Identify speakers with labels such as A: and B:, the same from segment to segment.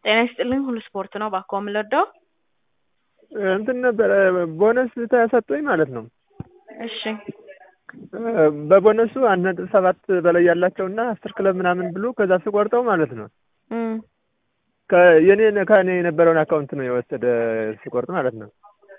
A: ጤና ይስጥልኝ ሁሉ ስፖርት ነው እባክዎ ምን ልርዳዎ?
B: እንትን ነበረ ቦነስ ተሰጥቶኝ ማለት ነው።
A: እሺ
B: በቦነሱ አንድ ነጥብ ሰባት በላይ ያላቸውና አስር ክለብ ምናምን ብሎ ከዛ ስቆርጠው ማለት ነው
A: እም
B: ከየኔ ከኔ የነበረውን አካውንት ነው የወሰደ ስቆርጥ ማለት ነው።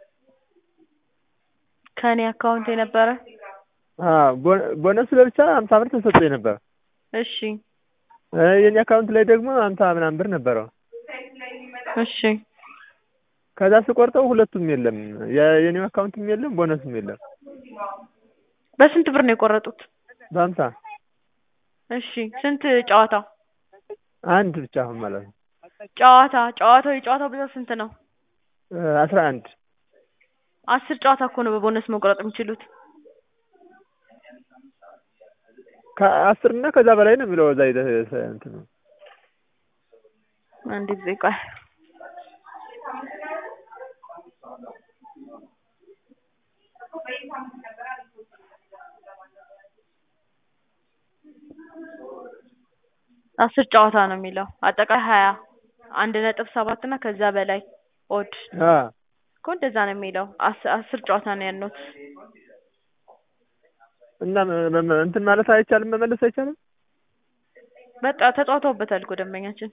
A: ከእኔ አካውንት የነበረ
B: አዎ ቦ- ቦነሱ ለብቻ ሀምሳ ብር ተሰጥቶኝ ነበር።
A: እሺ
B: የኔ አካውንት ላይ ደግሞ ሀምሳ ምናምን ብር ነበረው።
A: እሺ
B: ከዛ ስቆርጠው ሁለቱም የለም የ- የኔው አካውንትም የለም ቦነሱም የለም።
A: በስንት ብር ነው የቆረጡት?
B: በሀምሳ
A: እሺ ስንት ጨዋታ?
B: አንድ ብቻ አሁን ማለት ነው
A: ጨዋታ ጨዋታው የጨዋታው ብዛት ስንት ነው?
B: አስራ አንድ
A: አስር ጨዋታ እኮ ነው በቦነስ መቁረጥ የሚችሉት።
B: ከአስር እና ከዛ በላይ ነው የሚለው እዛ ሂደህ እንትኑ
A: አንድ ጊዜ ቆይ አስር ጨዋታ ነው የሚለው አጠቃላይ ሀያ አንድ ነጥብ ሰባት እና ከዛ በላይ ኦድ
B: አ
A: እኮ እንደዛ ነው የሚለው አስ- አስር ጨዋታ ነው ያልነውት።
B: እና መ- መ- እንትን ማለት አይቻልም መመለስ አይቻልም? በቃ
A: በቃ ተጫውተውበታል እኮ ደንበኛችን።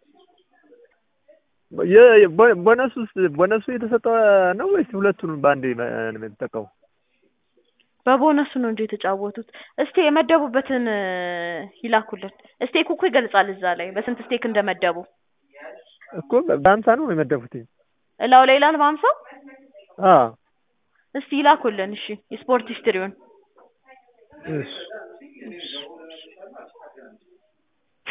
B: የ- የ- ቦ- ቦነሱስ ቦነሱ የተሰጠው ነው ወይስ ሁለቱንም በአንዴ ነው የተጠቀሙ?
A: በቦነሱ ነው እንጂ የተጫወቱት። እስቲ የመደቡበትን እ ይላኩልን። ስቴኩ እኮ ይገልጻል እዛ ላይ በስንት ስቴክ እንደመደቡ
B: እኮ በሀምሳ ነው የመደቡትኝ።
A: እላው ላይ ይላል በሀምሳ
B: አዎ
A: እስቲ ይላኩልን። እሺ የስፖርት ሂስትሪውን
B: እሺ
A: እሺ